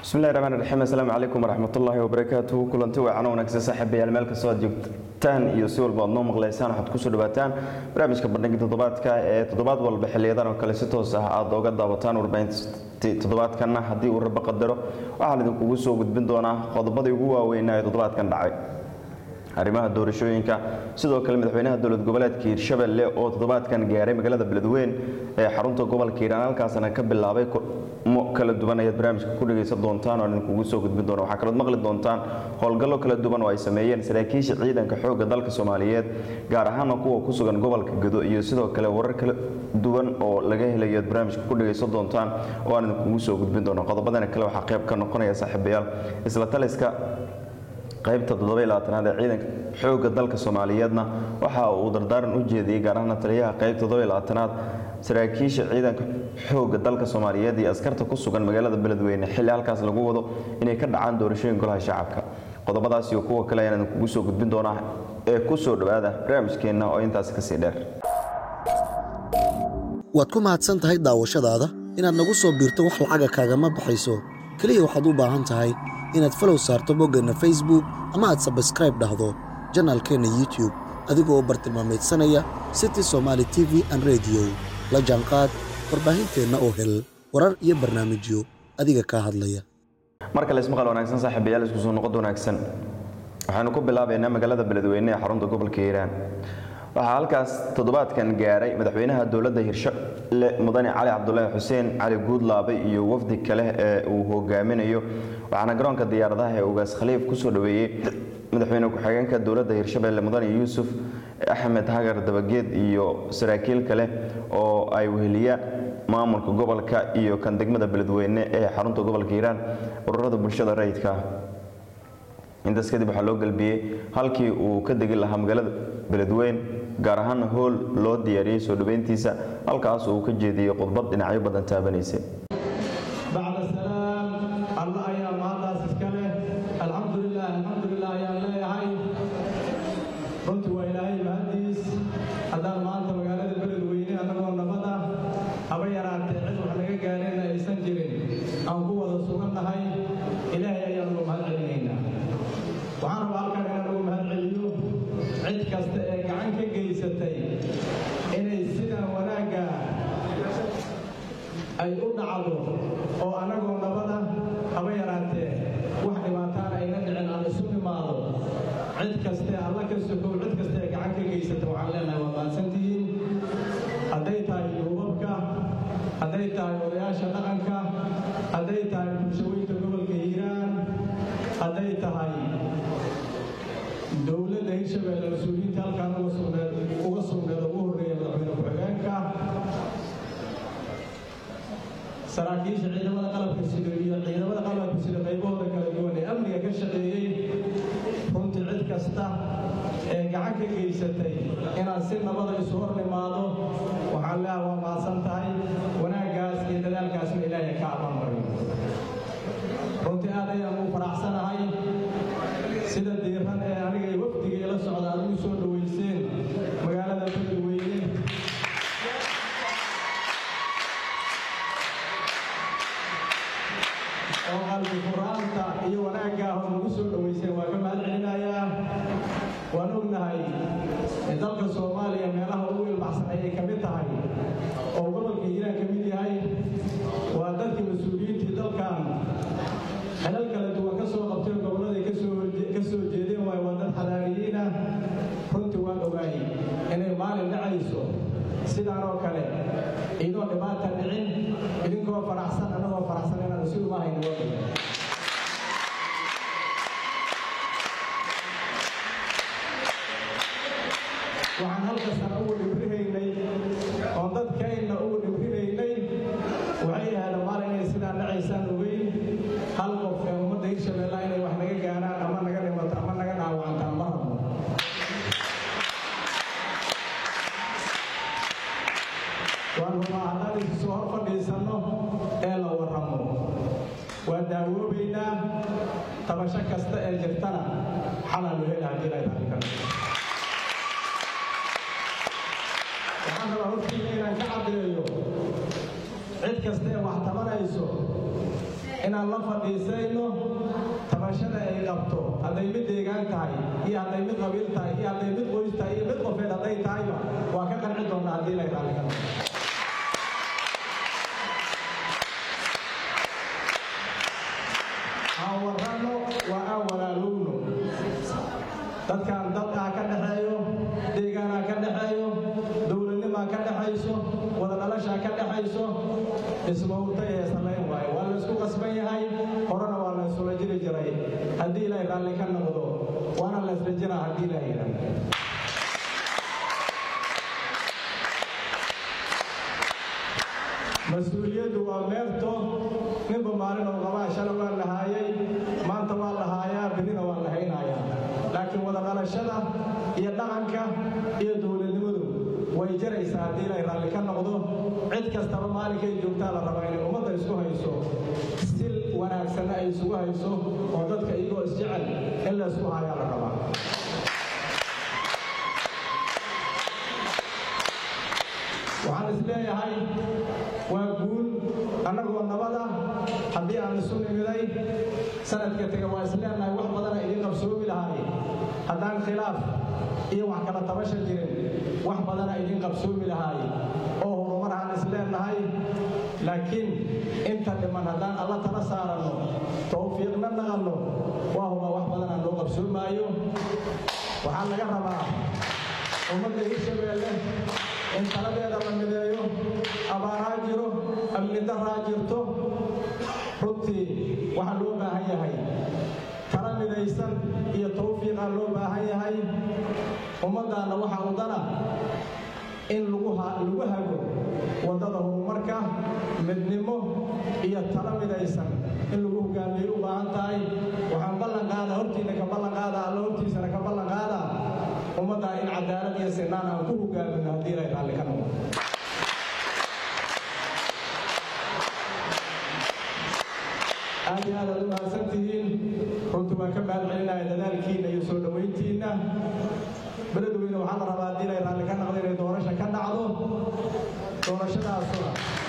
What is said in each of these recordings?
bismillahi raxmaan raxiim assalaamu calaykum waraxmatullaahi wabarakaatuhu kulanti wacan wanaagsan saaxiibayaal meel kastoo aad joogtaan iyo si walba aad noo maqlaysaan waxaad kusoo dhawaataan barnaamijka bandhiga toddobaadka ee toddobaad walba xiliyadan oo kale si toos ah aad ooga daawataan warbaahinta toddobaadkanna haddii uu rabbo qadaro waxaan idinkugu soo gudbin doonaa qodobadii ugu waaweynaa ee toddobaadkan dhacay arrimaha doorashooyinka sidoo kale madaxweynaha dowlad goboleedka hiirshabelle oo toddobaadkan gaaray magaalada beledweyn ee xarunta gobolka hiiraan halkaasna ka bilaabay mo kala duwan ayaad barnaamijka ku dhegaysan doontaan oo idinkugu soo gudbin doona waxaa kalood maqli doontaan howlgallo kala duwan oo ay sameeyeen saraakiisha ciidanka xoogga dalka soomaaliyeed gaar ahaana kuwa ku sugan gobolka gado iyo sidoo kale warar kala duwan oo laga helayo aad barnaamijka ku dhegaysan doontaan oo aan idinkugu soo gudbin doono qodobadana kale waxaa qayb ka noqonaya saaxiibayaal isla taliska qaybta toddobaylaaatanaad ee ciidanka xoogga dalka soomaaliyeedna waxa uu dardaaran u jeediyey gaar ahaana taliyaha qaybta toddobaylaaatanaad saraakiisha ciidanka xoogga dalka soomaaliyeed iyo askarta ku sugan magaalada beledweyne xilli halkaas lagu wado inay ka dhacaan doorashooyin golaha shacabka qodobadaas iyo kuwa kale ayaan idinkugu soo gudbin doonaa ee ku soo dhowaada barnaamijkeenna oo intaasi kasii dheer waad ku mahadsan tahay daawashadaada inaad nagu soo biirto wax lacaga kaagama baxayso keliya waxaad u baahan tahay inaad falow saarto boggeenna facebook ama aad sabskraib dhahdo janaalkeenna youtube adigoo u bartilmaamaydsanaya city somaali t v an rediyo la jaanqaad warbaahinteenna oo hel warar iyo barnaamijyo adiga kaa hadlaya mar kale ismaqal wanaagsan saaxiibayaal isku soo noqod wanaagsan waxaanu ku bilaabaynaa magaalada beledweyne ee xarunta gobolka hiiraan waxaa halkaas toddobaadkan gaaray madaxweynaha dowladda hirshalle mudane cali cabdulaahi xuseen cali guudlaabe iyo wafdi kale ee uu hogaaminayo waxaana garoonka diyaaradaha ee ugaas khaliif kusoo dhoweeyey madaxweyne ku-xigeenka dowladda hirshabelle mudane yuusuf axmed hagar dabageed iyo saraakiil kale oo ay weheliya maamulka gobolka iyo kan degmada beledweyne ee xarunta gobolka hiiraan ururada bulshada rayidka intaas kadib waxaa loo galbiyey halkii uu ka degi lahaa magaalada beledweyn gaar ahaana hool loo diyaariyey soo dhoweyntiisa halkaas uu ka jeediyey khudbad dhinacyo badan taabanaysay bacda salaam alla ayaa maantaas iska leh alxamdulilah alxamdulilah ayaan leeyahay runtii waa ilaahay mahadiis haddaan maanta magaalada beledweyne annagoo nabada haba yaraatee cid wax naga gaareenna aysan jirin aan ku wada sugannahay ilaahay ayaan ugu mahad celinaynaa waxaan rabaa halkan inaan ugu mahad celiyo cid kasta ee gacan ka geysatay inay sidan wanaagga ay u dhacdo oo annagoo nabada haba yaraatee wax dhibaataan ayna dhicin aan isu imaado cid kaste alla ka sokow cid kaste ee gacan ka geysata waxaan leenahay waa maadsantihiin hadday tahay duubabka hadday tahay odayaasha dhaqanka hadday tahay bulshooyinka gobolka hiiraan hadday tahay dowladda hirshabelle mas-uuliyiinta halkaan uga sugneed uga sugneed ugu horreeya madaxweyne ku-xigeenka saraakiisha ciidamada qalabka sida iyo ciidamada qalabka sida qaybahooda kala duwan ee amniga ka shaqeeyey runtii cid kasta ee gacan ka geysatay inaan si nabada isu hor nimaado waxaan leeha waa mahadsan tahay wanaaggaas iyo dadaalkaasna ilaahay ka abaanmariyo runtii aad ayaan ugu faraxsanahay sida diiran ee aniga iyo wafdiga ila socda aad ugu soo dhoweyseen magaalada beledweyne oo qalbi qur-aanka iyo wanaaggaah oo nagu soo dhoweyseen waa ka mahad celinayaa waan ognahay dalka soomaaliya meelaha ugu ilbaxsan ayay ka mid tahay oo gobolka hiiraan ka mid yahay waa dadkii mas-uuliyiintii dalkan xelal kala duwan ka soo qabtay gobolladay ka soo jeedeen waay waa dad xadaariyiinah runtii waan ogaay inay maalin dhacayso sidaan oo kale idoo dhibaata dhicin idinkoo faraxsan annagoo faraxsan inaan isu imahayno waddanka waxaan halkasaan ugu dhibrihaynay oo dadkayna ugu dhibrinaynay waxay ahaada maalin inay sidaan dhacaysaan ogeyn hal qof ee ummadda hirshabella inay wax naga gaaraan ama naga dhimato ama naga dhaawacantaan ma rabno waan rabaa haddaan isu soo hor fadhiisanno ee la warramo waa daawoobaynaa tabasho kasta ee jirtana xalaa loo hela haddii lay tahay karo waxaan rabaa hortiina inaan ka caddeeyo cid kasta ee wax tabanayso inaan la fadhiisayno tabashada ay qabto hadday mid deegaan tahay iyo hadday mid qabiil tahay iyo hadday mid qoys tahay iyo mid qofeed hadday tahayba waa ka qanci doonnaa haddii lay raalli ka noqdo aan warranno waa aan walaalowno dadkan dad ah ka dhexeeyo deegaanaa ka dhexeeyo dowladnimaa ka dhexayso wada dhalashaa ka dhexayso ismawrtay ee samayn waayo waa la isku qasban yahay horena waa la isula jiri jiray haddii ilaahay raalli ka noqdo waana la isla jiraa haddii ilaahay yidhaahdo mas-uuliyaddu waa meerto ninba maalin oo qabaa shala waa lahaayay maanta waa lahaayaa birina waa lahaynayaa laakiin wada dhalashada iyo dhaqanka iyo dowladnimadu way jaraysaa haddii ilay raalli ka noqdo cid kastaba maalinkay joogtaa la rabaa inay ummadda isku hayso si wanaagsanna ay isugu hayso oo dadka iyagoo isjecel in la isku hayaa la rabaa waxaan is leeyahay waa guul annagoo nabada haddii aan isu nimiday sanadka tega waa is leenahay wax badana idiin qabsoomi lahaay haddaan khilaaf iyo wax kala tabasha jirin wax badana idiin qabsoomi lahaay oo horumar aan is leenahay laakiin inta dhiman haddaan alla tala saaranno tawfiiqna naqanno waa huba wax badanaan loo qabsoomaayo waxaa laga rabaa ummadda hirshabeelle in taladeeda la mideeyo abaaraa jiro amni daraa jirto runtii waxaa loo baahan yahay tala midaysan iyo tawfiiqaa loo baahan yahay ummaddaanna waxaa udana in lagu hago waddada horumarka midnimo iyo tala midaysan in lagu hogaamiyey u baahan tahay waxaan ballan qaadaa hortiina ka ballan qaadaa alla hortiisana ka ballan qaadaa ummaddaa in cadaalad iyo sinaan aan ku hogaamino haddii ilay raalli ka noqdo aad iyo aad aad u mahadsan tihiin runtii waan ka mahad celinaya dadaalkiinna iyo soo dhowayntiinna beledweyne waxaa la rabaa haddii ilay raalli ka noqdo inay doorasha ka dhacdo doorashadaasuna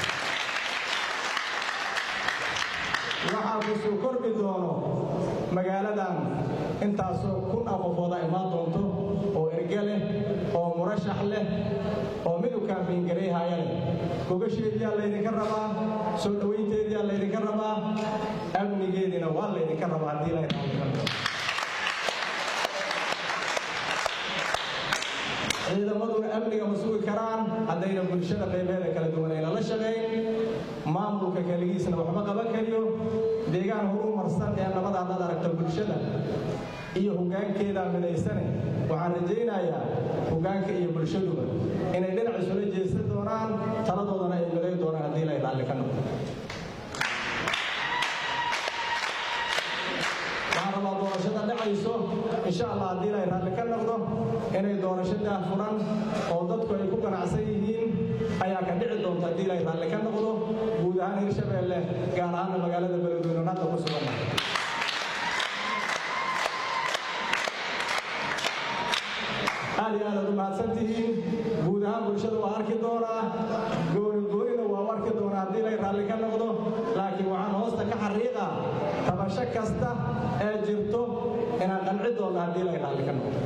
waxaa ku soo kordhi doono magaaladan intaasoo kun ah qofooda imaan doonto oo erge leh oo murashax leh oo mid u kaambiingarayhaya leh gogasheediyaa laydinka rabaa soo dhowaynteediyaa laydinka rabaa amnigeediina waa laydinka rabaa haddii lay raalli ka noqdo ciidamaduna amniga ma sugi karaan haddayna bulshada qaybeeda kala duwan ayna la shaqayn maamulka keligiisna waxma qaban kariyo deegaan horumarsan ee nabad haddaad aragto bulshada iyo hoggaankeedaa midaysane waxaan rajaynayaa hoggaanka iyo bulshaduba inay dhinac isula jeesan doonaan taladoodana ay miday doonaan haddii lay raalli ka noqdo waxaan rabaa doorashada dhacayso insha allah haddii lay raalli ka noqdo inay doorasho daahfuran oo dadku ay ku ganacsan yihiin ayaa ka dhici doonta haddii lay raalli ka noqdo guud ahaan hirshabeelle gaar ahaana magaalada beledweyne hadda ku sugan aad iyo aadaad u mahadsan tihiin guud ahaan bulshada waa arki doonaa gooni goonina waa u arki doonaa haddii lay raalli ka noqdo laakiin waxaan hoosta ka xariiqa tabasho kasta ee jirto inaan qanci doonno haddii lay raalli ka noqdo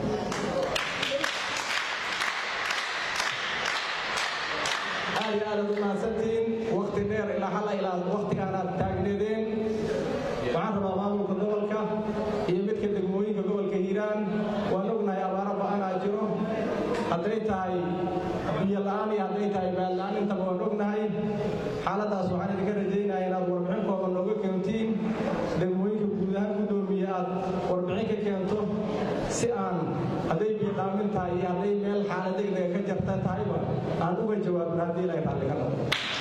aad iyo aadaad u mahadsantihiin wakti dheer ilaa halla ilaa waktigaanaad taagneedeen waxaan rabaa maamulka gobolka iyo midka degmooyinka gobolka hiiraan waan ognahay abaaro ba-anaa jiro hadday tahay biyo la-aan iyo hadday tahay baad la-aan intaba waan ognahay xaaladaas waxaan idinka rajaynaya inaad warbixin kooban nooga keentiin degmooyinka guud ahaan guddoomiye aad warbixin ka keento si aan hadday biiqaamin tahay iyo hadday meel xaalad degdega ka jarta tahayba aan uga jawaabin haddii ilay raalli ka noqdo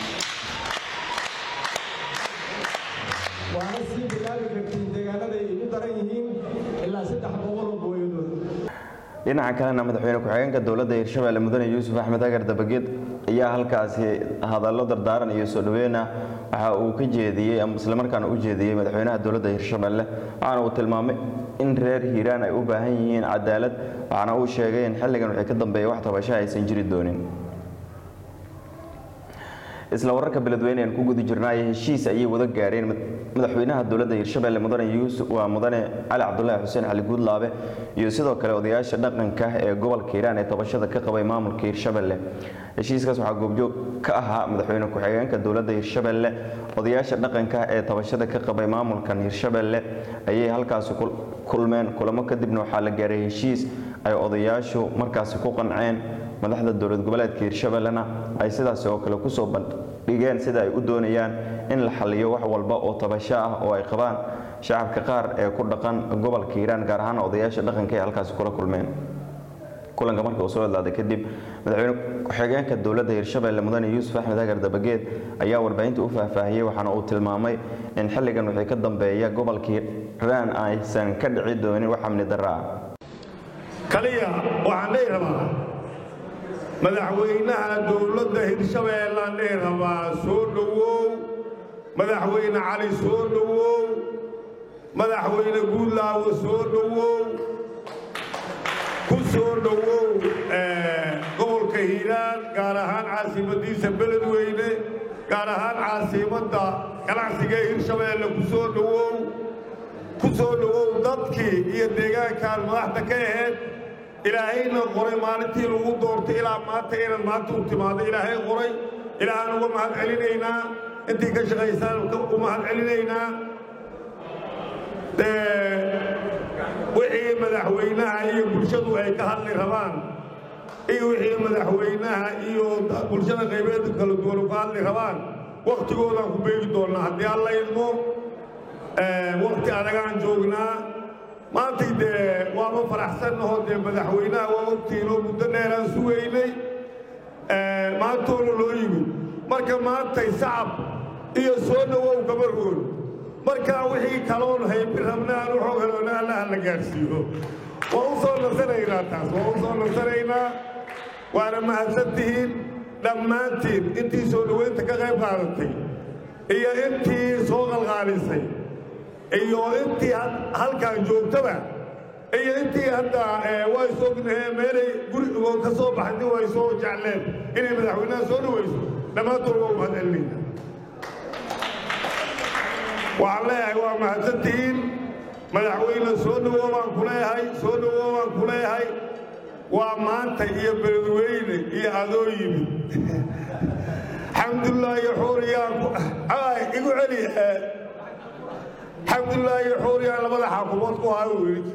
waana sii bilaabi kartiin deegaanada ay ugu daran yihiin ilaa saddex boqol oo booyadood dhinaca kalena madaxweyne ku-xigeenka dowladda hirshabeelle mudane yuusuf axmed agar dabageed ayaa halkaasi hadallo dardaaran iyo soo dhaweyna waxa uu ka jeediyey ama islamarkaana u jeediyey madaxweynaha dowladda hirshabeelle waxaana uu tilmaamay in reer hiiraan ay u baahan yihiin cadaalad waxaana uu sheegay in xilligan wixii ka dambeeya wax tabasho aysan jiri doonin isla wararka beledweyne aan ku guda jirnaayo heshiis ayay wada gaareen madaxweynaha dowladda hirshabelle mudane yuusuf waa mudane cali cabdulaahi xuseen cali guudlaabe iyo sidoo kale odayaasha dhaqanka ee gobolka hiiraan ee tabashada ka qabay maamulka hirshabelle heshiiskaas waxaa goobjoog ka ahaa madaxweyne ku-xigeenka dowladda hirshabelle odayaasha dhaqanka ee tabashada ka qabay maamulkan hirshabelle ayay halkaasi kulmeen kulamo kadibna waxaa la gaaray heshiis ay odayaashu markaasi ku qanceen madaxda dowlad goboleedka hirshabellena ay sidaasi oo kale kusoo bandhigeen sida ay u doonayaan in la xaliyo wax walba oo tabasho ah oo ay qabaan shacabka qaar ee ku dhaqan gobolka hiiraan gaar ahaan odayaasha dhaqanka ee halkaasi kula kulmeen kulanka marka uu soo hadlaaday kadib madaxweyne ku-xigeenka dowladda hirshabelle mudane yuusuf axmed hagar dabageed ayaa warbaahinta u faahfaahiyey waxaana uu tilmaamay in xilligan wixii ka dambeeya gobolka hiiraan aysan ka dhici doonin wax amni darro ah kaliya waxaan dhihi rabaa madaxweynaha dowladda hirshabeellaan dhihi rabaa soo dhowow madaxweyne cali soo dhowow madaxweyne guudlaawo soo dhowow ku soo dhowow gobolka hiiraan gaar ahaan caasimadiisa beledweyne gaar ahaan caasimadda ganacsiga ee hirshabeelle ku soo dhowow ku soo dhowow dadkii iyo deegaankaan madaxda ka ahayd ilaahayna qoray maalintii lagu doortay ilaa maanta inaad maanta u timaado ilaahay qoray ilaahaan uga mahad celinaynaa intii ka shaqaysaan u mahad celinaynaa wixii madaxweynaha iyo bulshadu ay ka hadli rabaan iyo wixii madaxweynaha iyo bulshada qaybeeda kala duwan u ka hadli rabaan wakhtigoodaan ku beegi doonnaa haddii alla idmo wakhti adagaan joognaa maantay dee waaba faraxsannahoo dee madaxweynaha waa ogtiinoo muddo dheeraan sugaynay maantoona loo yimid marka maantay sacab iyo soo dhowow gaba rool markaa wixii kaloon haybi rabna aan u xogaloona allaha la gaadhsiiyo waa u soo nasanaynaa taas waa u soo nasanaynaa waana mahadsantihiin dhammaantiin intii soo dhoweynta ka qayb qaadatay iyo intii soo qalqaalisay iyo intii halkaan joogtaba iyo intii hadda way sognahe meelay gurigoo ka soo baxday way soo jecleen inay madaxweynaha soo dhawayso dhammaantood waa u mahad celinayna waxaan leeyahay waa mahadsantihiin madaxweyne soo dhowow baan ku leeyahay soo dhowow baan ku leeyahay waa maanta iyo beledweyne iyo adoo yimid xamdulilaahi xuuriyaan igu celi xamdulilaahi xuuriyaan labada xaakumood ku hayo yidhi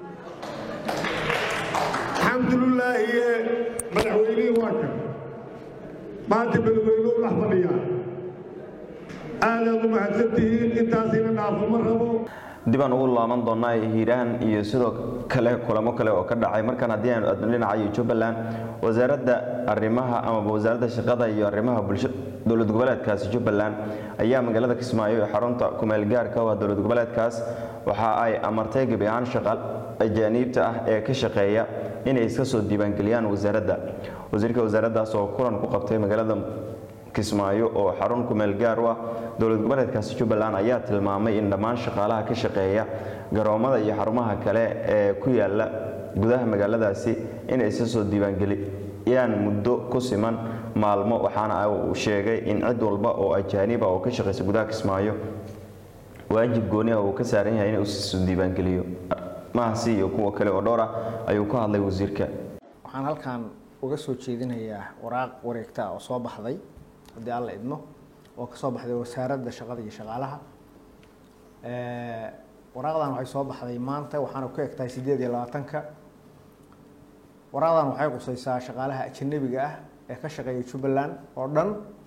xamdulilaahi madaxweynihii waa kan maanta beledweynuhu dhex fadhiyaa aadaad u mahadsantihiin intaasina dhaafo ma rabo dibaan ugu laaban doonaa hiiraan iyo sidoo kale kulamo kale oo ka dhacay markaan haddii aanu aadno dhinacayo jubbaland wasaaradda arrimaha amaba wasaaradda shaqada iyo arrimaha bulsho dowlad goboleedkaasi jubbaland ayaa magaalada kismaayo ee xarunta kumeelgaarka oo ah dowlad goboleedkaas waxa ay amartay gebi ahaan shaqaal ajaaniibta ah ee ka shaqeeya inay iska soo diiwaangeliyaan wasaaradda wasiirka wasaaraddaas oo kulan ku qabtay magaalada kismaayo oo xarun kumeel gaar u ah dowlad goboleedkaasi jubbaland ayaa tilmaamay in dhammaan shaqaalaha ka shaqeeya garoomada iyo xarumaha kale ee ku yaala gudaha magaaladaasi inay isa soo diiwaangeliyaan muddo ku siman maalmo waxaana uu sheegay in cid walba oo ajaaniba oo ka shaqaysa gudaha kismaayo waajib gooni ah uu ka saaran yahay inuu isoo diiwaangeliyo mahasi iyo kuwa kale oo dhowr ah ayuu ku hadlay wasiirka waxaan halkan uga soo jeedinayaa waraaq wareegta oo soo baxday haddii alla idmo oo ka soo baxday wasaaradda shaqada iyo shaqaalaha waraaqdan waxay soo baxday maanta waxaana ku eg tahay sideed iyo labaatanka waraaqdan waxay qusaysaa shaqaalaha ajanabiga ah ee ka shaqeeya jubbaland oo dhan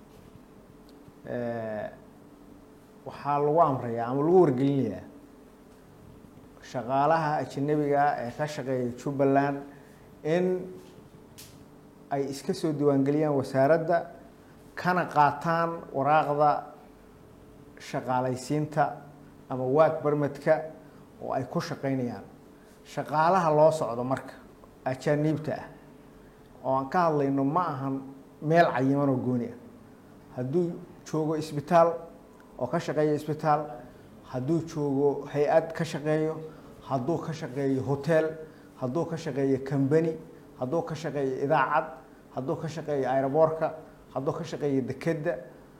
waxaa lagu amrayaa ama lagu wargelinayaa shaqaalaha ajanabiga ah ee ka shaqeeya jubbaland in ay iska soo diiwaangeliyaan wasaaradda kana qaataan waraaqda shaqaalaysiinta ama waag barmadka oo ay ku shaqaynayaan shaqaalaha loo socdo marka ajaaniibta ah oo aan ka hadlayno ma ahan meel cayiman oo gooni ah hadduu joogo isbitaal oo ka shaqeeyo isbitaal hadduu joogo hay-ad ka shaqeeyo hadduu ka shaqeeyo hotel hadduu ka shaqeeyo combany hadduu ka shaqeeyo idaacad hadduu ka shaqeeyo aeroboorka hadduu ka shaqeeyo dekedda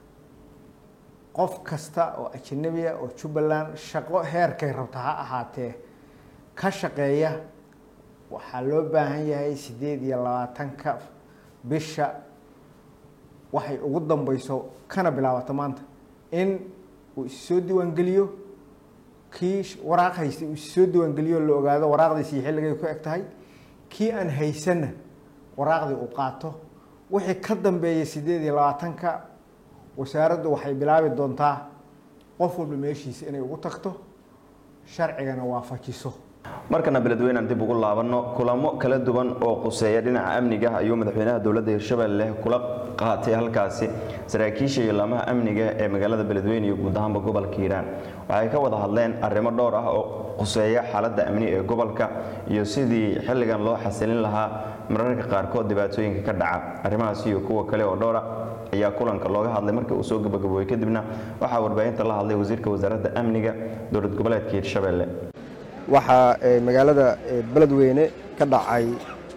qof kasta oo ajanabiya oo jubbaland shaqo heerkay rabta ha ahaatee ka shaqeeya waxaa loo baahan yahay sideed iyo labaatanka bisha waxay ugu dambeyso kana bilaabato maanta in uu issoo diiwaangeliyo kii waraaq haystay uu issoo diiwaangeliyo la ogaado waraaqdiisi xilligay ku eg tahay kii aan haysanna waraaqdii uu qaato wixii ka dambeeyay sideed iyo labaatanka wasaaraddu waxay bilaabi doontaa qof walba meeshiisa inay ugu tagto sharcigana waafajiso markana beledweynean dib ugu laabanno kulamo kala duwan oo quseeya dhinaca amniga ayuu madaxweynaha dowladda hirshabelle kula qaatay halkaasi saraakiisha iyo laamaha amniga ee magaalada beledweyne iyo guud ahaanba gobolka hiiraan waxay ka wada hadleen arrimo dhowr ah oo quseeya xaaladda amni ee gobolka iyo sidii xilligan loo xasilin lahaa mararka qaarkood dhibaatooyinka ka dhaca arrimahaas iyo kuwa kale oo dhowra ayaa kulanka looga hadlay markii uu soo gabagaboobay kadibna waxaa warbaahinta la hadlay wasiirka wasaaradda amniga dowlad goboleedka hiirshabelle waxaa magaalada beledweyne ka dhacay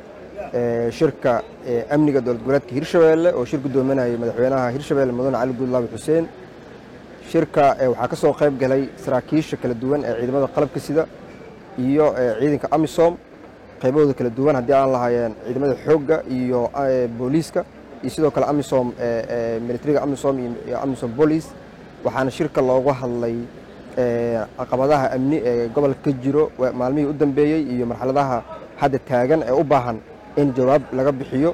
shirka amniga dowlad goboleedka hirshabeelle oo shir gudoominayay madaxweynaha hirshabeelle mudane cali guudlaabi xuseen shirka waxaa ka soo qayb galay saraakiisha kala duwan ee ciidamada qalabka sida iyo ciidanka amisom qaybahooda kala duwan haddii aan lahaayeen ciidamada xoogga iyo booliiska iyo sidoo kale amisom militariga amisom iyo amisom booliis waxaana shirka looga hadlay caqabadaha amni ee gobolka ka jiro maalmihii u dambeeyey iyo marxaladaha hadda taagan ee u baahan in jawaab laga bixiyo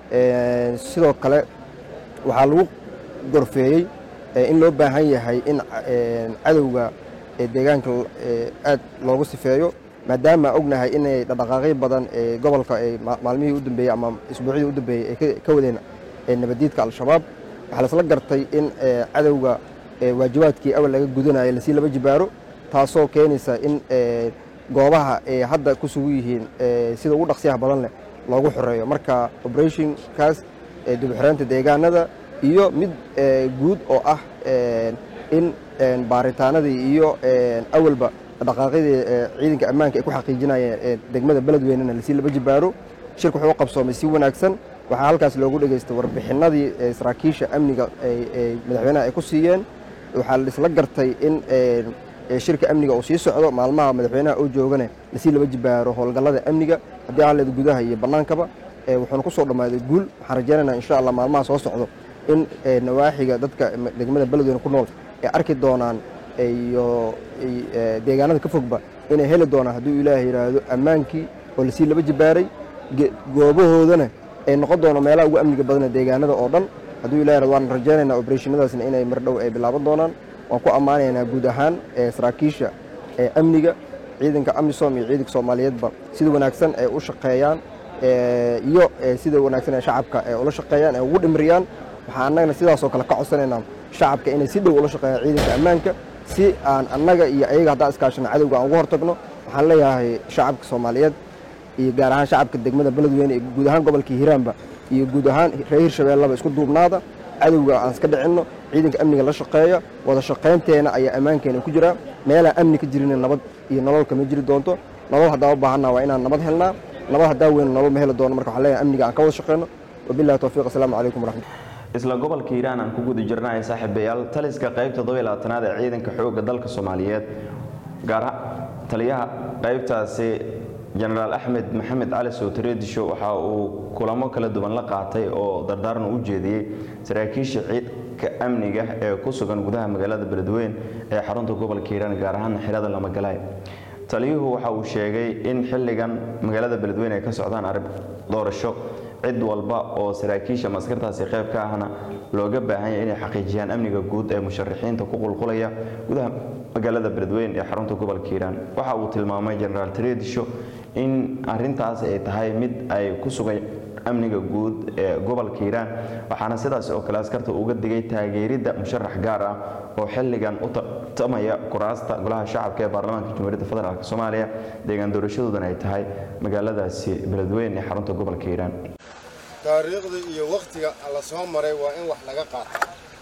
sidoo kale waxaa lagu gorfeeyey in loo baahan yahay in cadowga deegaanka aad loogu sifeeyo maadaama ognahay inay dhaqdhaqaaqyo badan ee gobolka maalmihii u dambeeyey ama isbuucyadii u dambeeyey ay ka wadeen nabadiidka al-shabaab waxaa lasla gartay in cadowga waajibaadkii awal laga gudanayo lasii laba jibaaro taasoo keenaysa in goobaha ay hadda ku sugu yihiin sida ugu dhaqsiyaha badan leh loogu xoreeyo marka operationkaas dibxoreynta deegaanada iyo mid guud oo ah in baaritaanadii iyo awalba dhaqaaqyadii ciidanka ammaanka ay ku xaqiijinayeen degmada beledweynena lasii laba jibaaro shirka wuxuu u qabsoomay si wanaagsan waxaa halkaas loogu dhegaystay warbixinadii saraakiisha amniga madaxweynaha ay ku siiyeen waxaa laisla gartay in shirka amniga uu sii socdo maalmaha madaxweynaha oo joogane lasii laba jibaaro howlgallada amniga haddii ahleed gudaha iyo bannaankaba wuxuuna ku soo dhammaaday guul waxaan rajaynaynaa insha allah maalmaha soo socdo in nawaaxiga dadka degmada beledweyne ku nool ay arki doonaan iyo deegaanada ka fogba inay heli doonaan hadduu ilaahay yidhaahdo ammaankii oo lasii laba jibaaray goobahoodana ay noqon doono meelaha ugu amniga badana deegaanada oo dhan hadduu ilahay yidhahdo waan rajaynaynaa operationnadaasna inay mar dhow ay bilaaban doonaan waan ku ammaanaynaa guud ahaan saraakiisha amniga ciidanka amisom iyo ciidanka soomaaliyeedba sida wanaagsan ay u shaqeeyaan iyo sida wanaagsan ee shacabka ay ula shaqeeyaan ay ugu dhimriyaan waxaan annagana sidaasoo kale ka codsanaynaa shacabka inay si dhow ula shaqeeyaan ciidanka ammaanka si aan annaga iyo ayaga haddaan iskaashana cadowga aan uga hortagno waxaan leeyahay shacabka soomaaliyeed iyo gaar ahaan shacabka degmada beledweyne iyo guud ahaan gobolka hiiraanba iyo guud ahaan reer hirshabeellaba isku duubnaada cadowga aan iska dhicinno ciidanka amniga la shaqeeya wada shaqaynteena ayaa ammaankeena ku jiraa meelaan amni ka jirin nabad iyo nolol kama jiri doonto nolol haddaan u baahannaha waa inaan nabad helnaa nabad haddaan weyno nolol ma heli doono marka waxaan leeyahay amniga aan ka wada shaqeyno wabillahi tawfiiq assalaamu calaykum waraxmat isla gobolka hiiraan aan ku guda jirnay saaxiibayaal taliska qaybta toddobayilabaatanaad ee ciidanka xoogga dalka soomaaliyeed gaar taliyaha qaybtaasi jenaraal axmed maxamed cali sowtareedisho waxa uu kulamo kala duwan la qaatay oo dardaaran u jeediyey saraakiisha ciidka amniga ee ku sugan gudaha magaalada beledweyn ee xarunta gobolka hiiraan gaar ahaan xirada lamagalaay taliyuhu waxa uu sheegay in xilligan magaalada beledweyne ay ka socdaan arrin doorasho cid walba oo saraakiisha maskartaasi qayb ka ahna looga baahan yahay inay xaqiijiyaan amniga guud ee musharaxiinta ku qulqulaya gudaha magaalada beledweyne ee xarunta gobolka hiiraan waxa uu tilmaamay jenaraal tareedisho in arintaas ay tahay mid ay ku sugay amniga guud ee gobolka hiiraan waxaana sidaas oo kale askarta uga digay taageeridda musharax gaar ah oo xilligan u tartamaya kuraasta golaha shacabka ee baarlamaanka jamhuuriyadda federaalk soomaaliya deegaan doorashadoodan ay tahay magaaladaasi beledweyne ee xarunta gobolka hiiraan taariikhda iyo wakhtiga la soo maray waa in wax laga qaato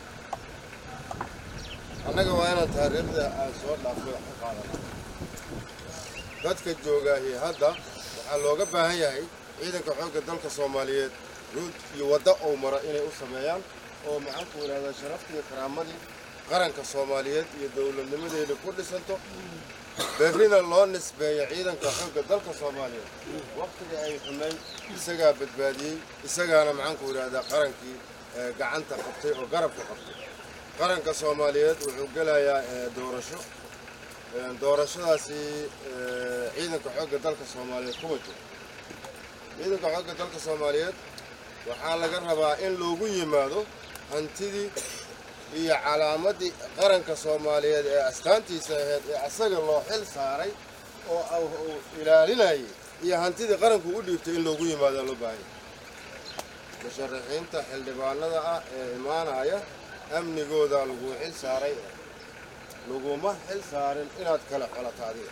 annaga waa inaan taariikhda aan soo dhaafay wax ka qaadana dadka joogaahi hadda waxaa looga baahan yahay ciidanka xoogga dalka soomaaliyeed ruud iyo wadda ou mara inay u sameeyaan oo maxaanku idhahdaa sharaftii karaamadii qaranka soomaaliyeed iyo dowladnimadeena ku dhisanto berrina loo nisbeeyo ciidanka xoogga dalka soomaaliyeed wakhtigii ay xumayn isagaa badbaadiyey isagaana maxaanku idhaahdaa qarankii ee, gacanta qabtay oo garabka qabtay qaranka soomaaliyeed wuxuu gelayaa ee, doorasho Ee, doorashadaasi ee, ciidanka xoogga dalka soomaaliyeed kuma jiro ciidanka xoogga dalka soomaaliyeed waxaa laga rabaa in loogu yimaado hantidii iyo calaamadii qaranka soomaaliyeed ee astaantiisa ahayd ee asaga loo xil saaray oo au- uu ilaalinayay iyo hantidii qaranku u dhiibtay in loogu yimaado loo baahanya musharaxiinta xildhibaanada ah ee imaanaya amnigooda lagu xil saaray laguma xil saarin inaad kala xolato adiga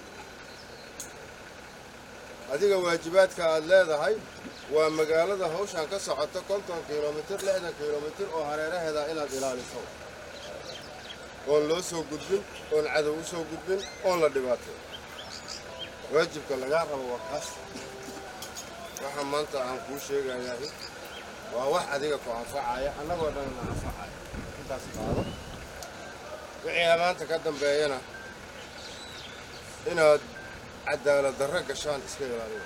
adiga waajibaadka aad leedahay waa magaalada hawshan ka socota konton kilomitir lixdan kilomitir oo hareeraheeda inaad ilaaliso oon loo soo gudbin oon cadow u soo gudbin oon la dhibaatay waajibka lagaa rabo waa kaas waxa maanta aan kuu sheegayahay waa wax adiga ku anfacaya annagoo dhanna anfacaya intaas qaado wixii maanta ka dambeeyana inaad cadaalad darro gashaan iska ilaaliya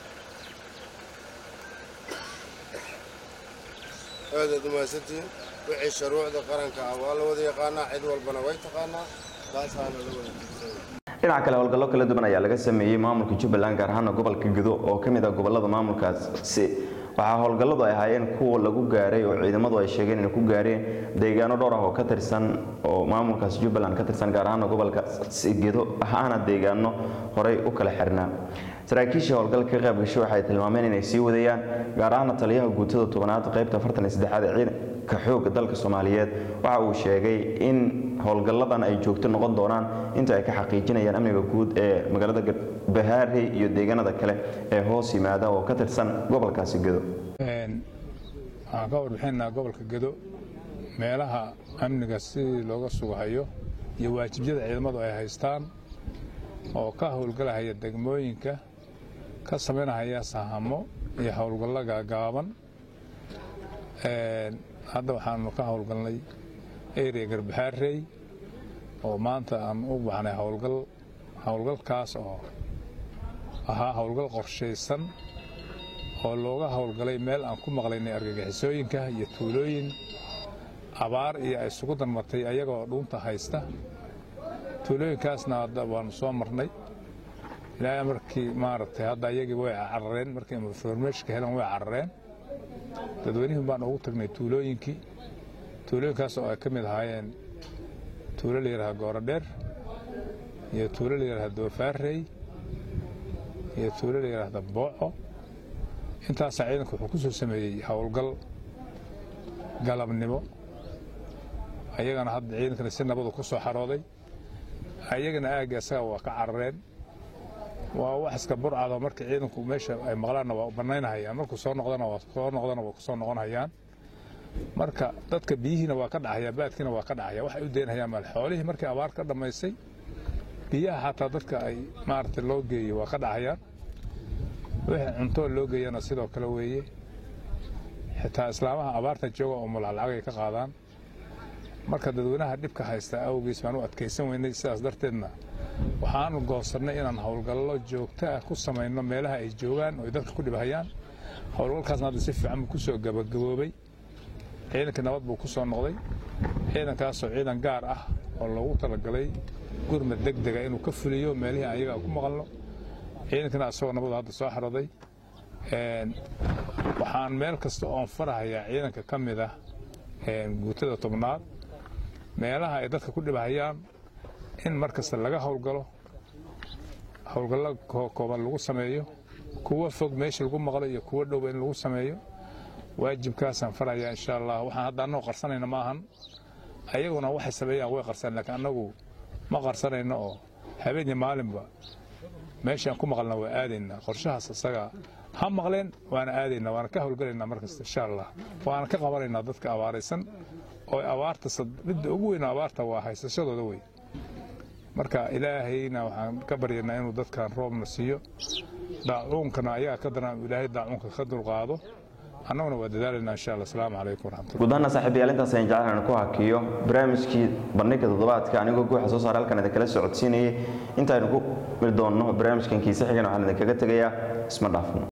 aadaad umahadsantihiin wixii shuruucda qaranka ah waa la wada yaqaanaa cid walbana way taqaanaa taasaana la wada tiirsanya dhinaca kale howlgallo kala duwan ayaa laga sameeyey maamulka jubbaland gaar ahaana gobolka gedo oo ka mid ah gobolada maamulkaasi waxaa howlgalladu ay ahaayeen kuwa lagu gaaray oo ciidamadu ay sheegeen inay ku gaareen deegaano dhowr ah oo ka tirsan oo maamulkaas jubbaland ka tirsan gaar ahaana gobolka gedo ahaana deegaano horey u kala xirnaa saraakiisha howlgalka ka qayb gashay waxay tilmaameen inay sii wadayaan gaar ahaana taliyaha guutada tobanaad qaybta afartan iyo saddexaad ee ciidanka xoogga dalka soomaaliyeed waxa uu sheegay in howlgalladan ay joogto noqon doonaan inta ay ka xaqiijinayaan amniga guud ee magaalada bahaarey iyo deegaanada kale ee hoos yimaada oo ka tirsan gobolkaasi gedo waxaan ka warbixinaynaa gobolka gedo meelaha amniga sidii looga sugahayo iyo waajibyada ciidamadu ay haystaan oo ka howlgalahaya degmooyinka ka samaynahaya sahamo iyo howlgallo gaagaaban hadda waxaanu ka howlgalnay area garbaxaarey oo maanta aan u baxnay howlgal howlgalkaas oo ahaa howlgal qorshaysan oo looga howlgalay meel aan ku maqlaynay argagixisooyinka iyo tuulooyin abaar iyo ay isugu darmatay ayagoo dhuunta haysta tuulooyinkaasna hadda waanu soo marnay ilaahay markii maaragtay hadda ayagii way carareen markii informationka helan way carareen dadweynihii baan ugu tagnay tuulooyinkii tuulooyinkaas oo ay ka mid ahaayeen tuulo la yidhaha goorodheer iyo tuulo la yidhaha doofaarey iyo tuulo la yidhaahda booco intaasaa ciidanku wuxuu ku soo sameeyey howlgal galabnimo ayagana hadda ciidankana si nabadu ku soo xarooday ayagana aagga isaga waa ka carareen waa wax iska burcado markii ciidanku meesha ay maqlaanna waa banaynahayaan markuu soo noqdana waa soo noqdana waa ku soo noqonhayaan marka dadka biyihiina waa ka dhacaya baadkiina waa ka dhacaya waxay u deynhayaan maal xoolihii markii abaar ka dhammaysay biyaha xataa dadka ay maaragtay loo geeyey waa ka dhacayaan wixii cuntoo loo geeyana sidoo kale weeye xitaa islaamaha abaarta jooga oo mulaclacagay ka qaadaan marka dadweynaha dhibka haysta awgiis baan u adkaysan weynay sidaas darteedna waxaanu goosannay inaan howlgallo joogto ah ku samayno meelaha ay joogaan oo ay dadka ku dhibhayaan howlgalkaasna hadda si fiican buu ku soo gabagaboobay ciidankii nabad buu ku soo noqday ciidankaasoo ciidan gaar ah oo loogu talagalay gurmad deg dega inuu ka fuliyo meelihii ayaga ku maqalno ciidankana asagoo nabadu hadda soo xaraday waxaan meel kasta oon farahayaa ciidanka ka mid ah guutada tobnaad meelaha ay dadka ku dhibahayaan in mar kasta laga howlgalo howlgallo kooban lagu sameeyo kuwa fog meesha lagu maqlo iyo kuwa dhowba in lagu sameeyo waajibkaasaan farayaa insha allah waxaan hadda annagoo qarsanayna ma ahan ayaguna waxay sameeyaan way qarsan laakiin annagu ma qarsanayno oo habeenii maalinba meeshaan ku maqalna waa aadaynaa qorshahaas isaga ha maqleen waana aadaynaa waana ka howlgalaynaa markasta insha allah waana ka qabanaynaa dadka abaaraysan oo abaarta midda ugu weyn abaarta waa haysashadooda wey marka ilaahayna waxaan ka baryanaa inuu dadkan roobna siiyo daacuunkana ayaga ka daran ilaahay daacuunka ka dulqaado annaguna waa dadaalayna insha allah asalaamu calaykum waraxmatullah guud ahaana saaxiibayaal intaas ayaan jeclaan inaan ku hakiyo barnaamijkii bandhigga toddobaadka anigoo guuxa soo saara halkan idinkala socodsiinayay intaaynu ku mid doonno barnaamijkan kiise xigan waxaan idinkaga tegayaa isma dhaafno